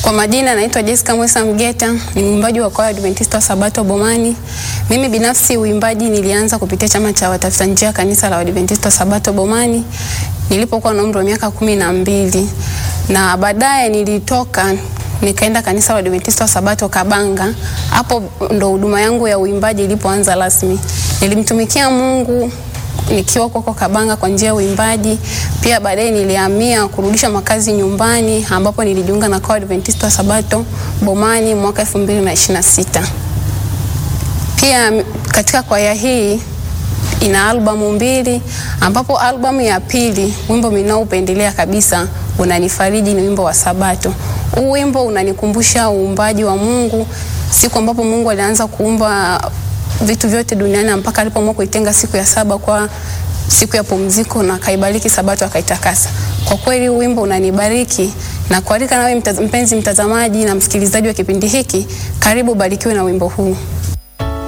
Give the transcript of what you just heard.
Kwa majina naitwa Jessica Mwesa Mgeta, ni mwimbaji wa kwaya Adventista wa Sabato Bomani. Mimi binafsi uimbaji nilianza kupitia chama cha watafuta njia kanisa la Adventista wa Sabato Bomani nilipokuwa na umri wa miaka kumi na mbili na baadaye nilitoka nikaenda kanisa la Adventista wa Sabato Kabanga. Hapo ndo huduma yangu ya uimbaji ilipoanza rasmi. Nilimtumikia Mungu nikiwa huko Kabanga kwa njia ya uimbaji. Pia baadaye nilihamia kurudisha makazi nyumbani ambapo nilijiunga na kwaya Adventista wa Sabato Bomani mwaka 2026. Pia katika kwaya hii ina albamu mbili ambapo albamu ya pili wimbo ninaoupendelea kabisa unanifariji ni wimbo wa Sabato. Huu wimbo unanikumbusha uumbaji wa Mungu, siku ambapo Mungu alianza kuumba vitu vyote duniani mpaka alipoamua kuitenga siku ya saba kwa siku ya pumziko na akaibariki Sabato akaitakasa. Kwa kweli huu wimbo unanibariki na kualika nawe mpenzi mtazamaji na msikilizaji wa kipindi hiki, karibu barikiwe na wimbo huu.